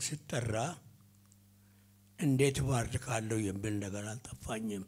ሲጠራ እንዴት ባርካለሁ የሚል ነገር አልጠፋኝም።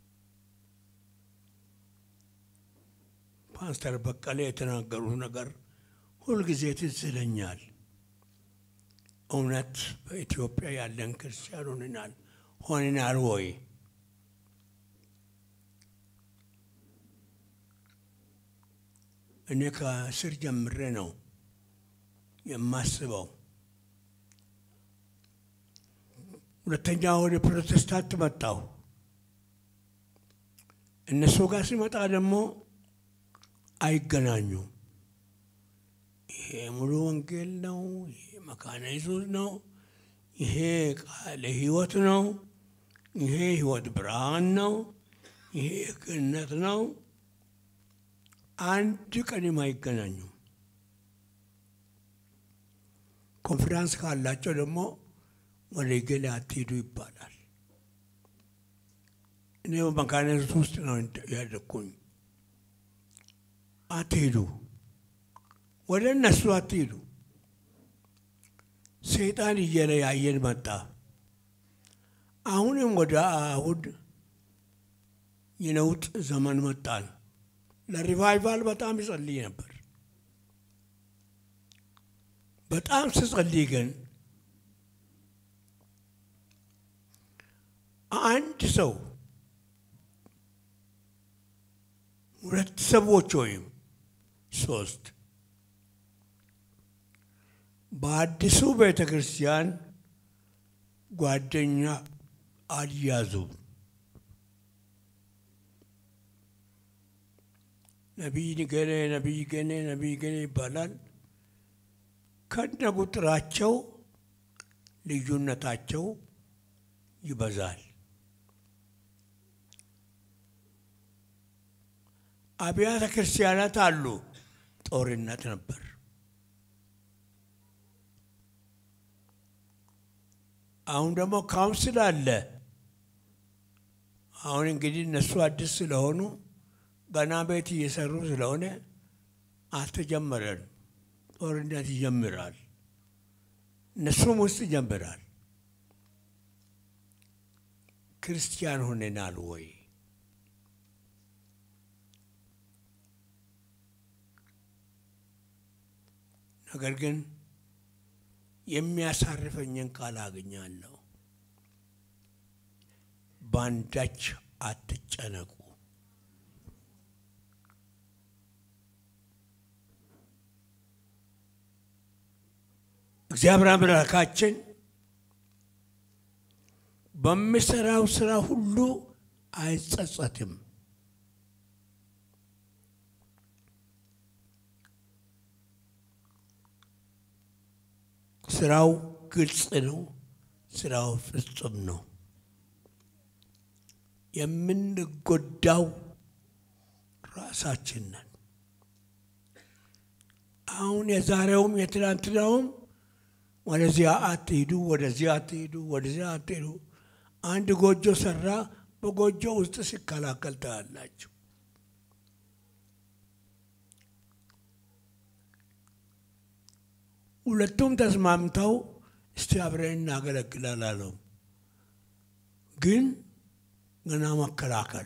ፓስተር በቀለ የተናገሩት ነገር ሁልጊዜ ትዝ ይለኛል። እውነት በኢትዮጵያ ያለን ክርስቲያን ሆንናል ሆንናል ወይ? እኔ ከስር ጀምሬ ነው የማስበው። ሁለተኛ ወደ ፕሮቴስታንት መጣሁ። እነሱ ጋር ሲመጣ ደግሞ አይገናኙም። ይሄ ሙሉ ወንጌል ነው፣ ይሄ መካነ ኢየሱስ ነው፣ ይሄ ቃለ ሕይወት ነው፣ ይሄ ሕይወት ብርሃን ነው፣ ይሄ ገነት ነው። አንድ ቀንም አይገናኙም። ኮንፊራንስ ካላቸው ደግሞ ወደ ገሌ አትሄዱ ይባላል። እኔ በመካነ ኢየሱስ ውስጥ ነው ያደግኩኝ። አትሄዱ፣ ወደ እነሱ አትሄዱ። ሰይጣን እየለያየን መጣ። አሁንም ወደ አይሁድ የነውጥ ዘመን መጣን። ለሪቫይቫል በጣም ይጸልይ ነበር። በጣም ስጸልይ ግን አንድ ሰው ሁለት ሰዎች ወይም ሶስት በአዲሱ ቤተ ክርስቲያን ጓደኛ አልያዙም። ነቢይ ገሌ ነቢይ ገሌ ነቢይ ገሌ ይባላል። ከነ ቁጥራቸው ልዩነታቸው ይበዛል። አብያተ ክርስቲያናት አሉ። ጦርነት ነበር። አሁን ደግሞ ካውንስል አለ። አሁን እንግዲህ እነሱ አዲስ ስለሆኑ ገና ቤት እየሰሩ ስለሆነ አልተጀመረም። ጦርነት ይጀምራል። እነሱም ውስጥ ይጀምራል። ክርስቲያን ሆነናል ወይ? ነገር ግን የሚያሳርፈኝን ቃል አገኛለሁ። በአንዳች አትጨነቁ። እግዚአብሔር አምላካችን በሚሰራው ስራ ሁሉ አይጸጸትም። ስራው ግልጽ ነው። ስራው ፍጹም ነው። የምንጎዳው ራሳችን ነን። አሁን የዛሬውም የትናንትናውም ወደዚያ አትሂዱ፣ ወደዚያ አትሂዱ፣ ወደዚያ አትሂዱ። አንድ ጎጆ ሰራ፣ በጎጆ ውስጥ ሲከላከል ታያላችሁ። ሁለቱም ተስማምተው እስቲ አብረን እናገለግላል አለው። ግን ገና መከላከል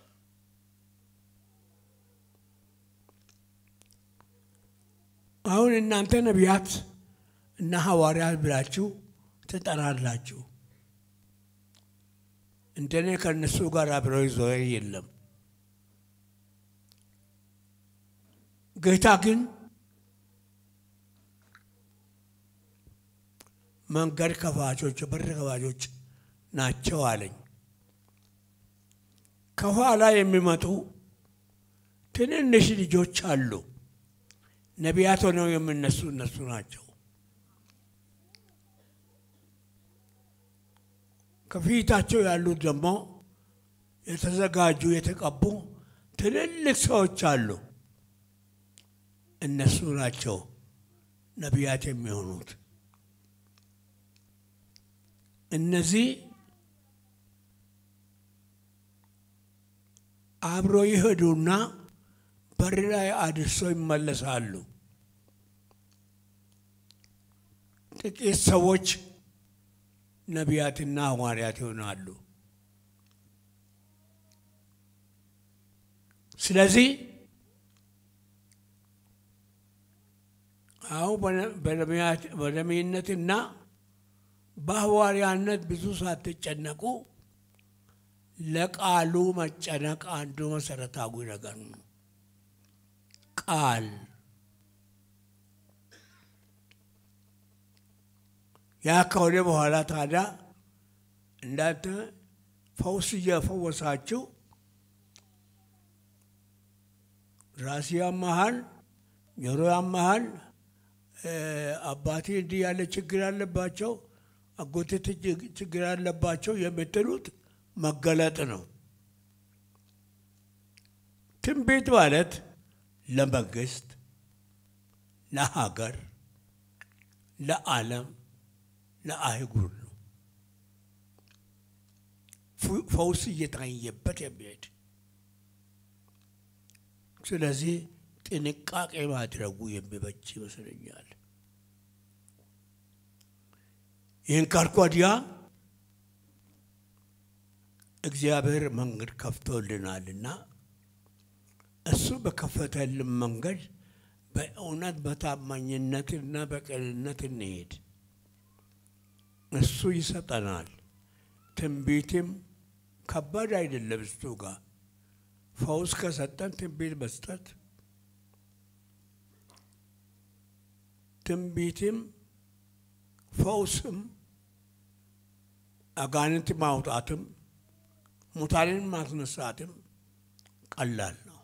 አሁን እናንተ ነቢያት እና ሐዋርያት ብላችሁ ትጠራላችሁ። እንደኔ ከእነሱ ጋር አብረው ይዞር የለም። ጌታ ግን መንገድ ከፋቾች በር ከፋቾች ናቸው አለኝ። ከኋላ የሚመጡ ትንንሽ ልጆች አሉ። ነቢያት ሆነው የምነሱ እነሱ ናቸው። ከፊታቸው ያሉት ደግሞ የተዘጋጁ የተቀቡ ትልልቅ ሰዎች አሉ። እነሱ ናቸው ነቢያት የሚሆኑት። እነዚህ አብሮ ይሄዱና በር ላይ አድርሰው ይመለሳሉ። ጥቂት ሰዎች ነቢያትና ሐዋርያት ይሆናሉ። ስለዚህ አሁን በነቢይነትና በሐዋርያነት ብዙ ሳትጨነቁ ለቃሉ መጨነቅ አንዱ መሰረታዊ ነገር ነው። ቃል ያ ከሆነ በኋላ ታዲያ እንዳንተ ፈውስ እየፈወሳችሁ ራሴ ያመሃል፣ ጆሮ ያመሃል፣ አባቴ እንዲህ ያለ ችግር አለባቸው፣ አጎቴ ችግር አለባቸው የምትሉት መገለጥ ነው። ትንቢት ማለት ለመንግስት፣ ለሀገር፣ ለዓለም፣ ለአህጉር ነው። ፈውስ እየታየበት የሚሄድ ስለዚህ ጥንቃቄ ማድረጉ የሚበጅ ይመስለኛል። ይህን ካልኩ ወዲያ እግዚአብሔር መንገድ ከፍቶልናልና እሱ በከፈተልን መንገድ በእውነት በታማኝነትና በቅንነት እንሄድ። እሱ ይሰጠናል። ትንቢትም ከባድ አይደለም። እሱ ጋር ፈውስ ከሰጠን ትንቢት መስጠት ትንቢትም ፈውስም አጋንንት ማውጣትም ሙታንን ማስነሳትም ቀላል ነው።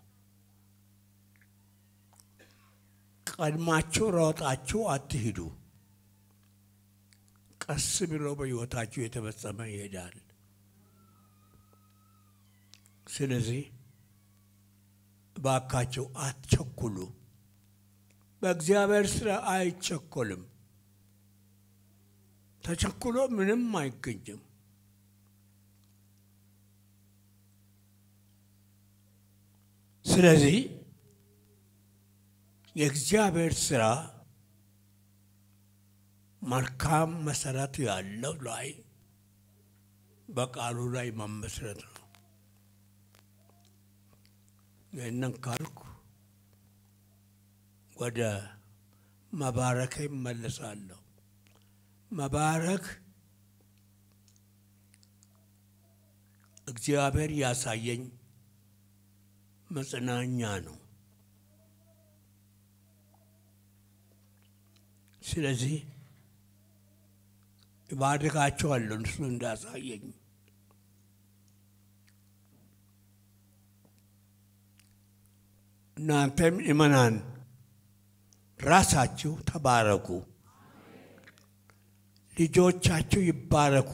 ቀድማችሁ ሮጣችሁ አትሂዱ። ቀስ ብሎ በሕይወታችሁ የተፈጸመ ይሄዳል። ስለዚህ እባካችሁ አትቸኩሉ። በእግዚአብሔር ስራ አይቸኮልም። ተቸኩሎ ምንም አይገኝም። ስለዚህ የእግዚአብሔር ስራ መልካም መሰረት ያለው ላይ በቃሉ ላይ መመስረት ነው። ይህንን ካልኩ ወደ መባረክ ይመለሳለሁ። መባረክ እግዚአብሔር ያሳየኝ መጽናኛ ነው። ስለዚህ እባርካቸዋለሁ እሱ እንዳሳየኝ። እናንተም እመናን ራሳችሁ ተባረኩ፣ ልጆቻችሁ ይባረኩ፣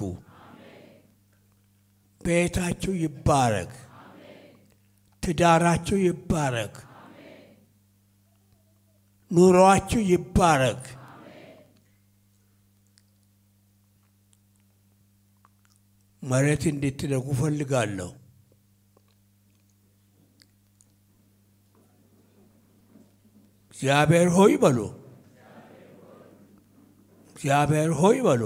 ቤታችሁ ይባረክ፣ ትዳራችሁ ይባረክ፣ ኑሮአችሁ ይባረክ። መሬት እንድትነኩ ፈልጋለሁ። እግዚአብሔር ሆይ በሉ። እግዚአብሔር ሆይ በሉ።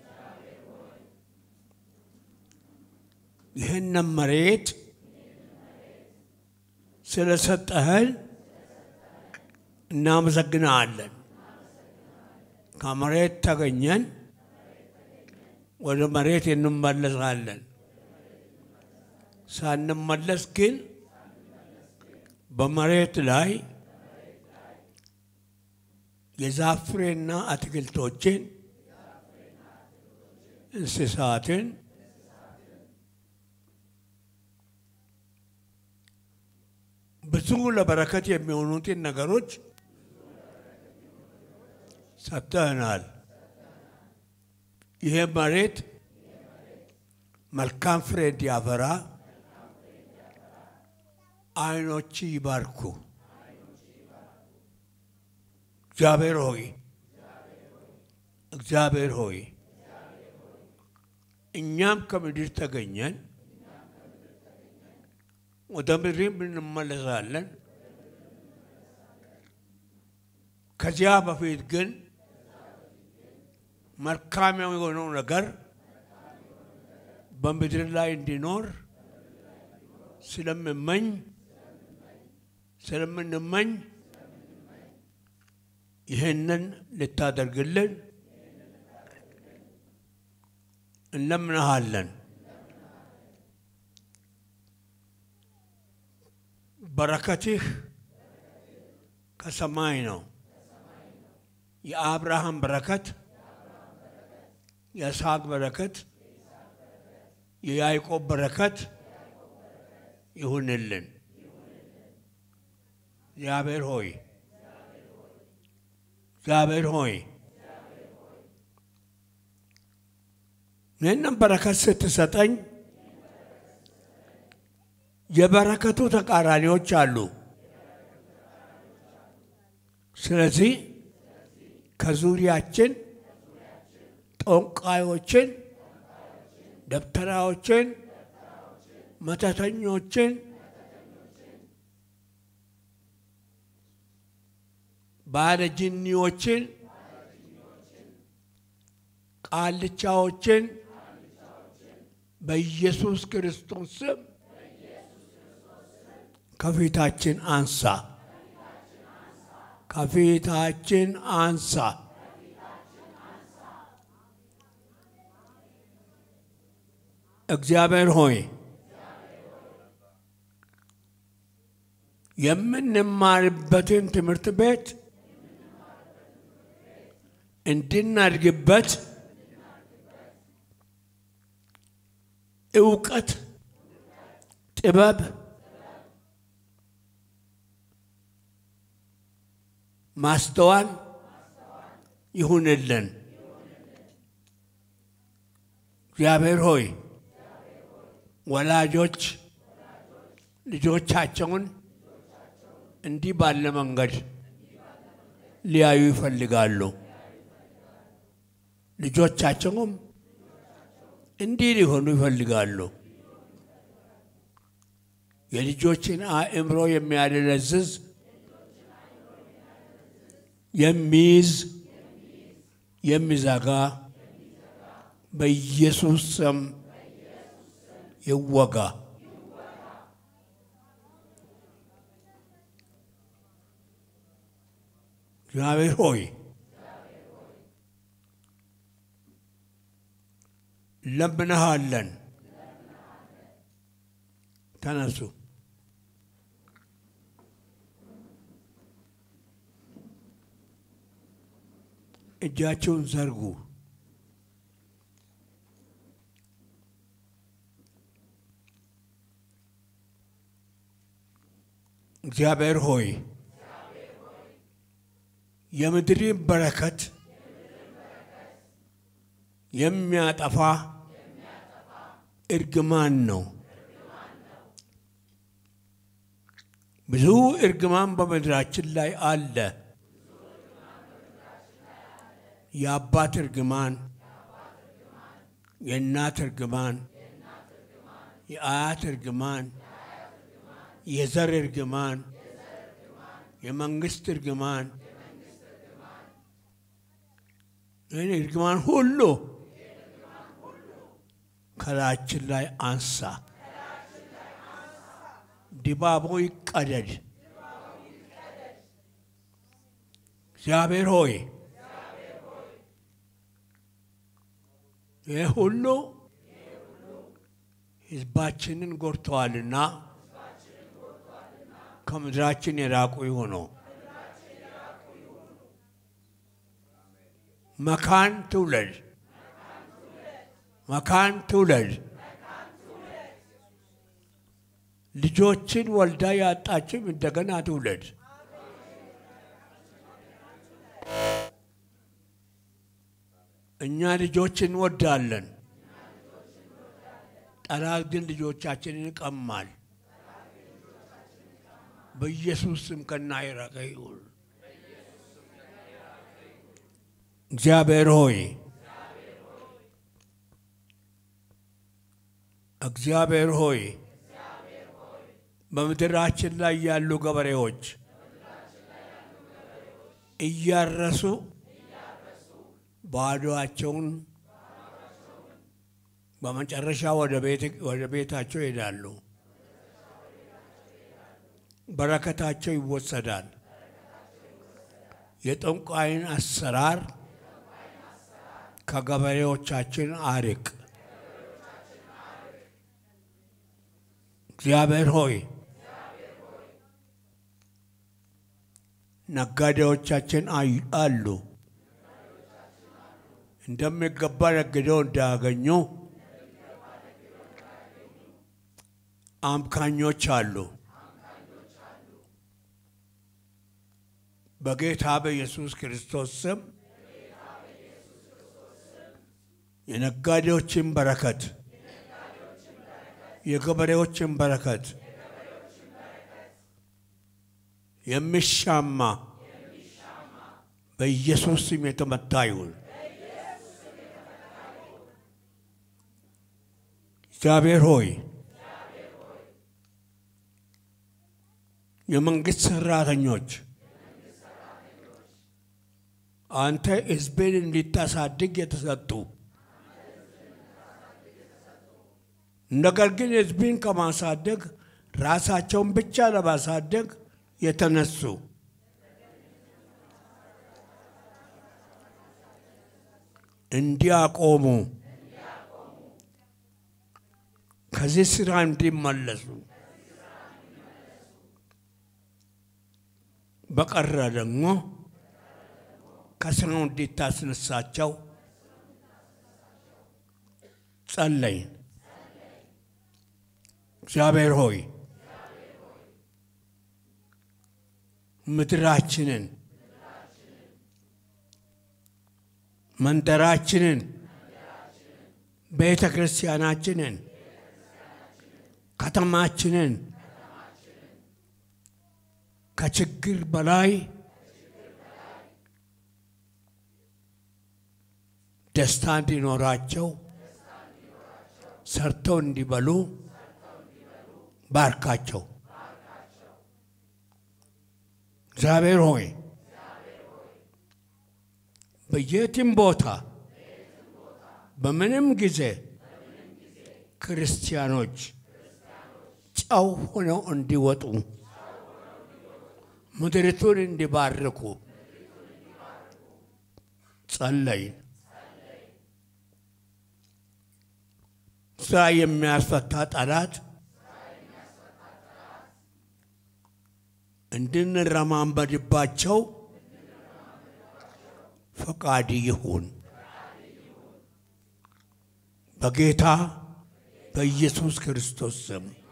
ይህንን መሬት ስለሰጠህን እናመሰግናለን። ከመሬት ተገኘን ወደ መሬት እንመለሳለን። ሳንመለስ ግን በመሬት ላይ የዛፍ ፍሬና አትክልቶችን፣ እንስሳትን ብዙ ለበረከት የሚሆኑትን ነገሮች ሰጥተህናል። ይሄ መሬት መልካም ፍሬ እንዲያፈራ ዓይኖች ይባርኩ። እግዚአብሔር ሆይ እግዚአብሔር ሆይ እኛም ከምድር ተገኘን ወደ ምድርም እንመለሳለን። ከዚያ በፊት ግን መልካም የሆነው ነገር በምድር ላይ እንዲኖር ስለምመኝ ስለምንመኝ ይህንን ልታደርግልን እንለምንሃለን። በረከትህ ከሰማይ ነው። የአብርሃም በረከት፣ የይስሐቅ በረከት፣ የያዕቆብ በረከት ይሁንልን። እግዚአብሔር ሆይ እግዚአብሔር ሆይ ይህንን በረከት ስትሰጠኝ የበረከቱ ተቃራኒዎች አሉ። ስለዚህ ከዙሪያችን ጠንቋዮችን፣ ደብተራዎችን፣ መተተኞችን ባለጅኒዎችን፣ ቃልቻዎችን በኢየሱስ ክርስቶስ ስም ከፊታችን አንሳ፣ ከፊታችን አንሳ። እግዚአብሔር ሆይ የምንማርበትን ትምህርት ቤት እንድናድግበት እውቀት፣ ጥበብ፣ ማስተዋል ይሁንልን። እግዚአብሔር ሆይ ወላጆች ልጆቻቸውን እንዲህ ባለ መንገድ ሊያዩ ይፈልጋሉ። ልጆቻቸውም እንዲህ ሊሆኑ ይፈልጋሉ። የልጆችን አእምሮ የሚያደነዝዝ የሚይዝ የሚዘጋ በኢየሱስ ስም ይወጋ። እግዚአብሔር ሆይ ለምንሃለን። ተነሱ። እጃቸውን ዘርጉ። እግዚአብሔር ሆይ የምድርን በረከት የሚያጠፋ እርግማን ነው። ብዙ እርግማን በምድራችን ላይ አለ። የአባት እርግማን፣ የእናት እርግማን፣ የአያት እርግማን፣ የዘር እርግማን፣ የመንግስት እርግማን ይህን እርግማን ሁሉ ከላያችን ላይ አንሳ። ድባቡ ይቀደድ። እግዚአብሔር ሆይ ይህ ሁሉ ሕዝባችንን ጎድተዋልና ከምድራችን የራቁ ይሆኑ። መካን ትውለድ፣ መካን ትውለድ። ልጆችን ወልዳ ያጣችም እንደገና ትውለድ። እኛ ልጆች እንወዳለን፣ ጠላት ግን ልጆቻችንን ይቀማል። በኢየሱስ ስም ከና የራቀ ይሁን። እግዚአብሔር ሆይ እግዚአብሔር ሆይ በምድራችን ላይ ያሉ ገበሬዎች እያረሱ ባዶአቸውን በመጨረሻ ወደ ቤታቸው ይሄዳሉ። በረከታቸው ይወሰዳል። የጠንቋይን አሰራር ከገበሬዎቻችን አርቅ። እግዚአብሔር ሆይ ነጋዴዎቻችን አሉ እንደሚገባ ነግደው እንዳያገኙ አምካኞች አሉ። በጌታ በኢየሱስ ክርስቶስ ስም የነጋዴዎችን በረከት፣ የገበሬዎችን በረከት የሚሻማ በኢየሱስ ስም የተመታ ይሁን። እግዚአብሔር ሆይ የመንግስት ሰራተኞች አንተ ሕዝብን እንዲታሳድግ የተሰጡ ነገር ግን ሕዝብን ከማሳደግ ራሳቸውን ብቻ ለማሳደግ የተነሱ እንዲያቆሙ ከዚህ ስራ እንዲመለሱ በቀረ ደግሞ ከስራው እንዲታስነሳቸው ጸለይ። እግዚአብሔር ሆይ ምድራችንን፣ መንደራችንን፣ ቤተ ክርስቲያናችንን፣ ከተማችንን ከችግር በላይ ደስታ እንዲኖራቸው ሰርተው እንዲበሉ ባርካቸው። እግዚአብሔር ሆይ በየትም ቦታ በምንም ጊዜ ክርስቲያኖች ጨው ሆነው እንዲወጡ ምድሪቱን እንዲባርኩ ጸለይን። ስራ የሚያስፈታ ጠላት እንድንረማንበድባቸው ፈቃድ ይሁን በጌታ በኢየሱስ ክርስቶስ ስም